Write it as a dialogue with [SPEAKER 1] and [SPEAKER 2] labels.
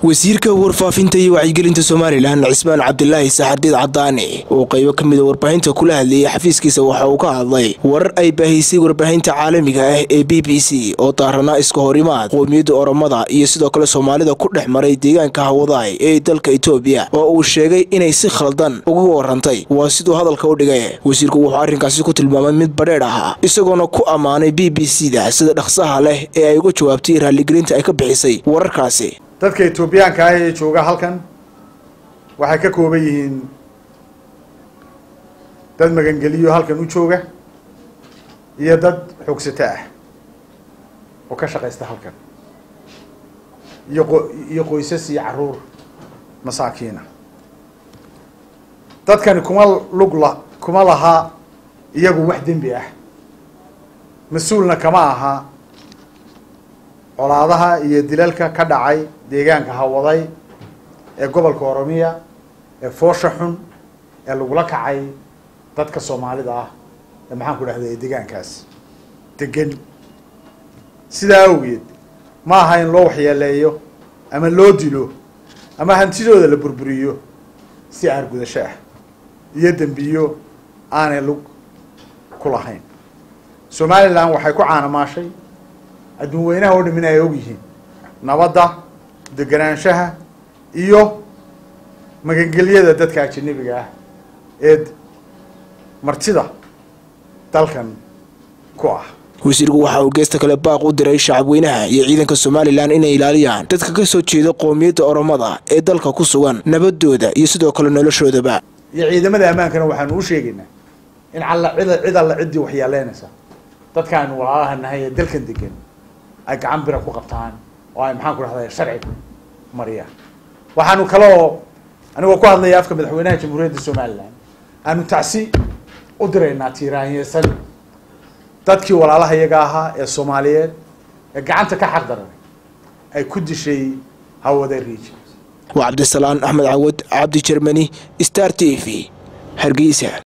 [SPEAKER 1] wasiirka warfaafinta iyo wacyigelinta somalilan cismaan cabdilaahi saxardiid cadaani oo qaybo ka mida warbaahinta kula hadlayay xafiiskiisa waxa uu ka hadlay warar ay baahisay warbaahinta caalamiga ah ee b b c oo daaranaa iska horimaad qoomiyadda oromada iyo sidoo kale soomaalida ku dhex maray deegaanka hawadaay ee dalka etoobiya oo uu sheegay inay si khaldan uga warantay waa siduu hadalka u dhigay wasiirku wuxuu arrinkaasi ku tilmaamay mid badheedh ah isagoona ku ammaanay b b c da sida dhaqsaha leh ee ay uga jawaabtay raaligelinta ay ka bixisay wararkaasi
[SPEAKER 2] dadka etoobiyaanka ah ee jooga halkan waxay ka kooban yihiin dad magangeliyo halkan u jooga iyo dad xoogsato ah oo ka shaqaysta halkan iyo qo iyo qoysas iyo caruur masaakiina dadkani kuma lug la kuma laha iyagu wax dembi ah mas-uulna kama aha colaadaha iyo dilalka ka dhacay deegaanka hawaday ee gobolka oromiya ee foosha xun ee lagula kacay dadka soomaalida ah ee maxaan ku dhahda ee deegaankaas degan sidaa awgeed ma aha in loo waxyeeleeyo ama loo dilo ama hantidooda la burburiyo si aargudasho ah iyo dembiyo aanay lug ku lahayn somalilan waxay ku caanamaashay adduun weynaha oo dhamin ay og yihiin nabadda deganaanshaha iyo magangelyada dadka ajanabiga ah ee martida dalkan ku ah
[SPEAKER 1] wasiirku waxa uu geesta kale baaq u diray shacabweynaha iyo ciidanka somalilan inay ilaaliyaan dadka ka soo jeeda qoomiyadda oromada ee dalka ku sugan nabadooda iyo sidoo kale noloshoodaba
[SPEAKER 2] iyo ciidamada ammaankana waxaanu u sheegaynaa in alla cida cid alla ciddii waxyeeleynaysa dadkaanu walaalaha nahay ee dalkan degan ay gacan bira ku qabtaan oo ay maxaan ku dhahday sharciga mariyaan waxaanu kaloo anigoo ku hadlaya afka madaxweynaha jamhuuriyadda somalilan aanu tacsi u diraynaa tiiraanyesan dadkii walaalaha iyaga ahaa ee soomaaliyeed ee gacanta ka xaq daran ay ku dishay hawada region
[SPEAKER 1] waa cabdisalaan axmed cawad cabdi jermani star t v hargeysa